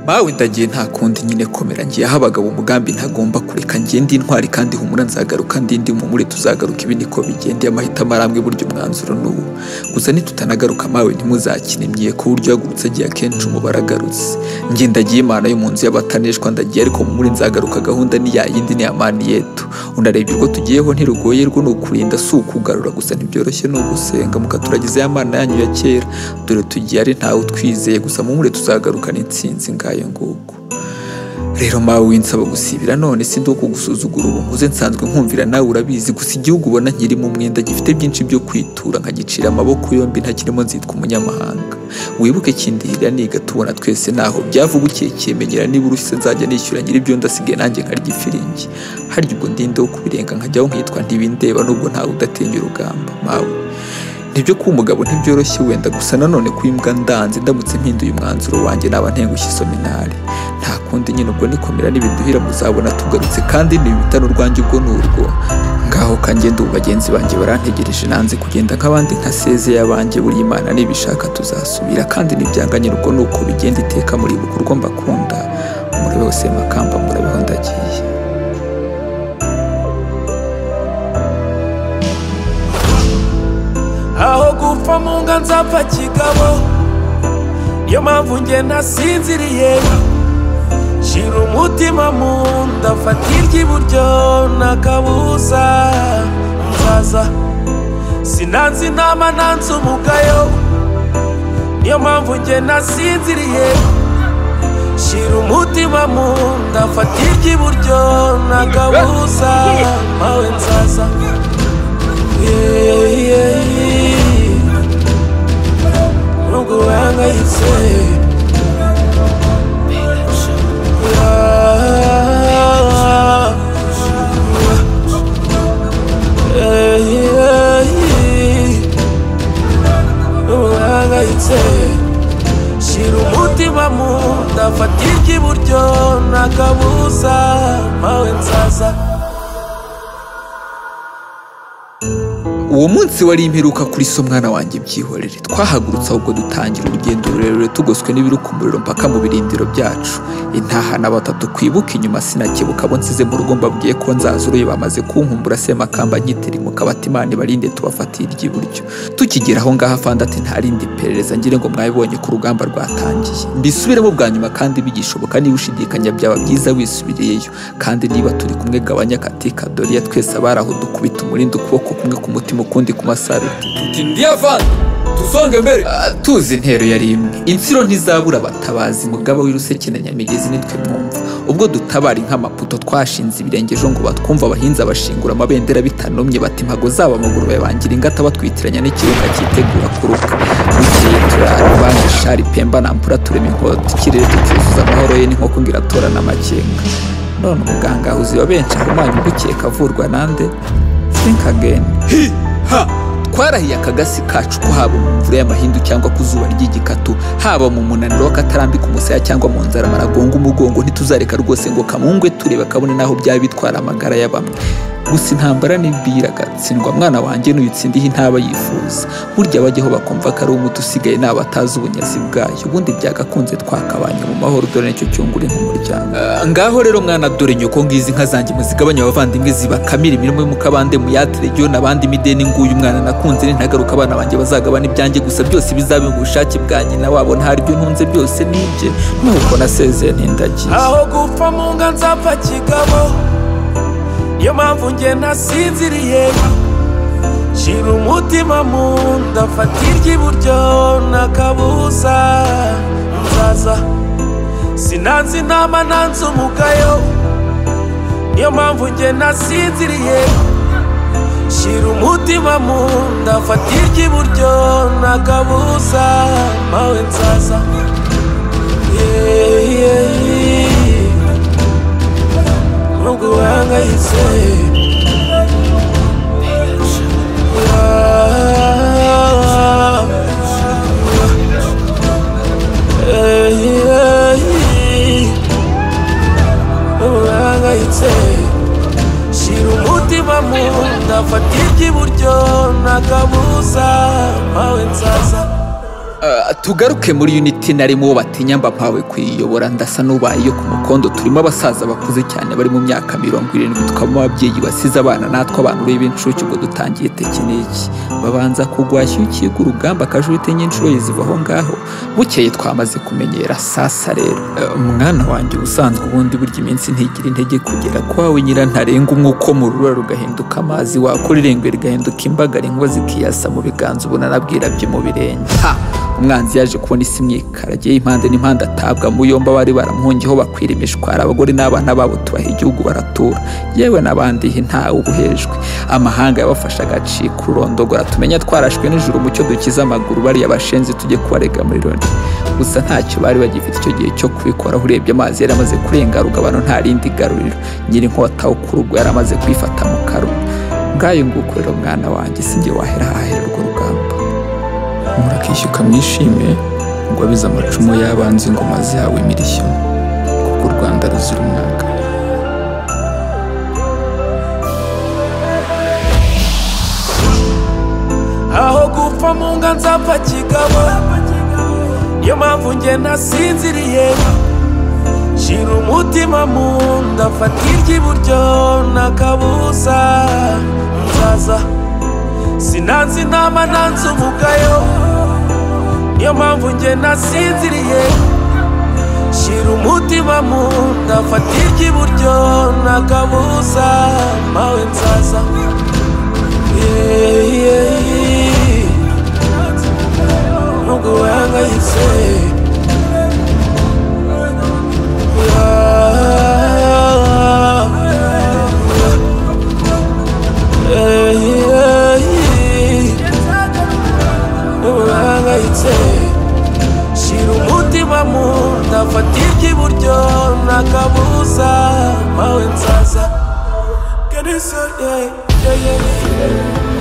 mawe ndagiye nta kundi nyine komera ngiye aho abagabo umugambi ntagomba kureka ngende intwari kandi humura nzagaruka ndindi mumure tuzagaruka ibi niko bigendeye amahitamo arambwe buryo umwanzuro n'ubu gusa nitutanagaruka mawe ntimuzakine ku buryo yagurutse agiye akenshi umubare agarutse ngiye ndagiye imana yo mu nzu y'abataneshwa ndagiye ariko mumure nzagaruka gahunda ni yindi ni amani yetu unarebye ubwo tugiyeho ntirugoye rwo ni ukurinda si ukugarura gusa ntibyoroshye ni ugusenga mukaturagiza ya mana yanyu ya kera dore tugiye ari ntawe utwizeye gusa mumure tuzagarukana intsinzi ngayo nguko rero mawe winsaba gusibira none si ndi kugusuzugura ubu nguze nsanzwe nkumvira nawe urabizi gusa igihugu ubona nkirimo umwenda gifite byinshi byo kwitura nkagicira amaboko yombi ntakirimo nzitwa umunyamahanga wibuke kindihira niga tubona twese naho byavugukiye kimenyera niba urushye nzajya nishyura nyir'ibyo ndasigaye nanjye nkarya ifiringi harya ubwo ndindeho kubirenga nkajyaho nkitwa ntibindeba n'ubwo ntawe udatinya urugamba mawe nibyo kuba umugabo ntibyoroshye wenda gusa nanone kuba imbwa ndanze ndamutse mpinduye umwanzuro wanjye naba ntengushye isominari nta kundi nyine ubwo nikomera n'ibiduhira muzabona tugarutse kandi ntibita n'urwanjye ubwo ni urwo ngaho kangenda ubu bagenzi banjye barantegereje nanze kugenda nk'abandi ntasezeye abanjye buri imana nibishaka tuzasubira kandi ntibyanganye urwo ni uko bigenda iteka muri urwo mbakunda muri bose makamba murabeho ndagiye aho gupfa mu nga nzapfa kigabo niyo mpamvu njye nasinziriye shira umutima mu nda fata iry'iburyo n'akabuza nzaza sinanze inama nanze umugayo niyo mpamvu njye nasinziriye shira umutima mu nda fata iry'iburyo n'akabuza mawe nzaza yeah, yeah, yeah. nubwo uhangayitse Yeah. Yeah, yeah, yeah. nubwo uhangayitse shira umutima mu nda fata iry'iburyo n'akabuza mawe nzaza uwo munsi wari imperuka kuri so mwana wanjye byihorere twahagurutse ahubwo dutangira urugendo rurerure tugoswe n'ibiruka umuriro mpaka mu birindiro byacu intahana batatu kwibuka inyuma sinakebuka abo nsize mu rugo mbabwiye ko nzazuruye bamaze kunkumbura semakamba nyitirimuka bati imana ibarinde tubafatire iry'iburyo tukigera aho ngaho afande ati ntarindi iperereza ngire ngo mwabibonye ko urugamba rwatangiye mbisubiremo bwa nyuma kandi bigishoboka niba ushidikanya byaba byiza wisubiriyeyo kandi niba turi kumwe gabanya katika doriya twese abari aho dukubita umurindi ukuboko kumwe ku mutima ukundi ku masaro tuti ndiyavana tuzonge mbere Ah, tuzi intero yari imwe insiro ntizabura abatabazi mugaba w'iruseke na nyamigezi nitwe mwumva ubwo dutabara nk'amaputo twashinze ibirenge ejo ngo batwumva abahinzi abashingura amabendera bitanomye bati impago zabo amaguru bayabangira ingata batwitiranya n'ikirunga cyitegura kuruka bukeye turara banki shari pemba nampura turema inkota ikirere tucyuzuza amahoro ye n'inkoko ngo iratorana amakenga none umuganga ahuzi wa benshi ahumanya ugukeka avurwa nande think again hi ha twarahiye akagasi kacu ko haba mu mvura y'amahindu cyangwa ku zuba ry'igikatu haba mu munaniro w'akatarambika umusaya cyangwa mu nzara maragonga umugongo ntituzareka rwose ngo kamungwe turebe kabone n'aho byaba bitwara amagara ya bamwe gusa intambara nibwiraga tsindwa mwana wanjye n'uyitsindiye intaba yifuza burya bajyaho bakumva ko ari umuti usigaye naba atazi ubunyazi bwayo ubundi byagakunze twakabanye mu mahoro dore nicyo cyungura nk'umuryango Ah, ngaho rero mwana dore nyoko ngizi inka zanjye muzigabanye abavandimwe zibakamira imirimo yo mu kabande muyatire ryo n'abandi mideni nguyu umwana nakunze ntagaruka abana banjye bazagabana ibyanjye gusa byose bizabe mu bushake bwanjye na wabo ntari ibyo ntunze byose nibye nuko nasezeye ntindagiye aho gupfa mu nga nzapfa kigabo niyo mpamvu njye nasinziriye shira umutima mu nda fata iry'iburyo n'akabuza nzaza sinanze inama nanze umugayo niyo mpamvu njye nasinziriye shira umutima mu nda fata iry'iburyo n'akabuza mawe nzaza yeah, yeah, yeah. nubwo uhangayitse Ah, yeah, yeah, yeah. nubwo uhangayitse shira umutima mu nda fata iry'iburyo n'akabuza mawe nzaza Ah, tugaruke muri unity narimo uwo batinya mpawe kuyiyobora ndasa n'ubaye iyo ku mukondo turimo abasaza bakuze cyane bari mu myaka mirongo irindwi tukabamo ababyeyi basize abana natwe abantu b'incuke ubwo dutangiye tekiniki babanza kugwashya ukiga urugamba akajute nyinshuro yiziva aho ngaho bukeye twamaze kumenyera sasa rero Ah, mwana wanjye ubusanzwe ubundi burya iminsi ntigira intege kugera kwawe nyirantarenga umwuko mu rubura rugahinduka amazi wakora irengwe rigahinduka imbagara inkuba zikiyasa mu biganza ubona nabwira byo mu birenge ha umwanzi yaje kubona isi imyikaragiye impande n'impande atabwa mu yombi abari baramuhungiyeho bakwira imishwara abagore n'abana babo tubaha igihugu baratura yewe n'abandihi ntawe ubuhejwe amahanga yabafashe agacika ururondogora tumenya twarashwe nijoro umucyo dukize amaguru bariya bashenzi tujye kubarega muri loni gusa ntacyo bari bagifite icyo gihe cyo kubikoraho urebye amazi yari amaze kurenga rugabano nta rindi garuriro nyirinkota wo ku rugo yari amaze kwifata mu karuma ngayo nguko rero mwana wanjye si njye wahera hahera urwo rugamba murakishyuka mwishime ngo abize amacumu y'abanzi ingoma zabo imirishyo kuko u rwanda ruzira umwaka aho gupfa mu nga nzapfa kigabo niyo mpamvu nge nasinziriye shira umutima mu nda fata iry'iburyo n'akabuza nzaza sinanze inama nanze uvugayo niyo mpamvu nge nasinziriye shira umutima mu nda fata iry'iburyo n'akabuza mawe nzaza yeah, yeah, yeah. nubwo wahangayitse shira umutima mu nda fata iry'iburyo n'akabuza mawe nzaza Can you say yeah, yeah, yeah, yeah.